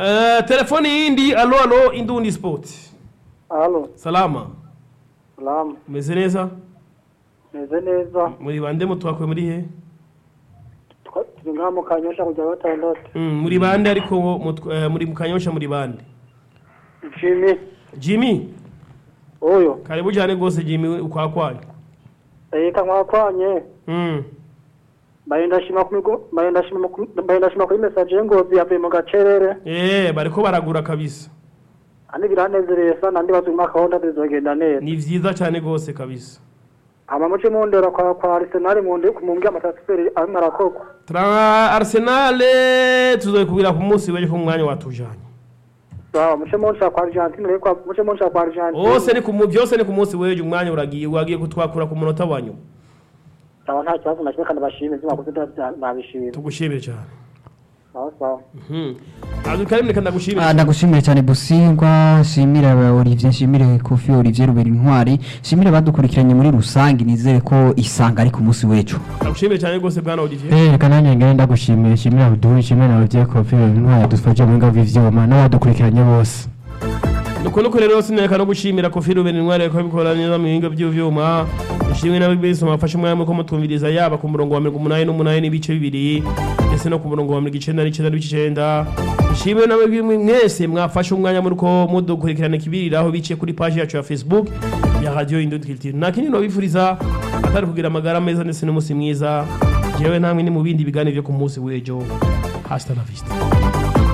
Eh, telefoni yindi alo alo indundi sport Halo, salama salamu. umeze neza Meze neza. muri bande mutwakuye muri he Twa- Turi ngaha mu Kanyosha kujya gatandatu. Mm, muri bande ariko mutw- eh, muri mukanyosha muri bande Jimmy, jimmy uyu. karibu cyane rwose jimmy ukwakwanyu Eka mwakwanye. Mm. Mbaye ndashima ku migo, mbaye ndashima ku mbaye ndashima kuri message y'ingozi yavuye mu gacerere. Eh, bariko baragura kabisa Ani biranezereye sana ndi bazuma kahonda bizogenda neza. ni vyiza cyane rwose kabisa Ama muce mundera kwa kwa Arsenal mu ndi kumumbya amatasferi arimo arakoko. tra arsenal tuzoyikubwira ku munsi w'ejo ku mwanya watujanye Sawa, muce munsi kwa Argentine reko kwa muce munsi kwa Argentine. hose ni ku mu- byose ni ku munsi w'ejo umwanya uragiye wagiye kutwakura ku munota wa nyuma Sawa nta kibazo nakimwe kandi bashime zima kuzuta nabishimye. tugushimire cyane Sawa sawa. Mhm. Abdulkarim reka ndagushimire Ah, ndagushimiye cyane busingwa nshimire aba Olivier nshimire Kofi Olivier Rubera intwari nshimire abadukurikiranye muri rusange nizere ko isanga ari ku munsi w'ejo ndagushimire cyane rwose bwana Olivier Eh, reka nanjye ngende ndagushimiye nshimire Abdul nshimire na Olivier Kofi intwari yadufashe mu ngabo ivyuma n'abadukurikiranye bose nuko nuko rero sinereka no gushimira Kofi Ruben Intwari ko bikora neza mu bihinga by'ivyuma ishimwe nawe bese mafashe umwanya ko mutumviriza yaba ku murongo wa 188 n'ibice bibiri ndetse no ku murongo wa 199 n'ibice 9 ishimwe nawe bimwe mwese mwafashe umwanya muri ko mudukurikirana kibiriraho biciye kuri page yacu ya Facebook ya Radio Indut Culture nakini no bifuriza atari kugira amagara meza ndetse n'umunsi mwiza jewe namwe ni mu bindi biganiro byo ku munsi w'ejo hasta la vista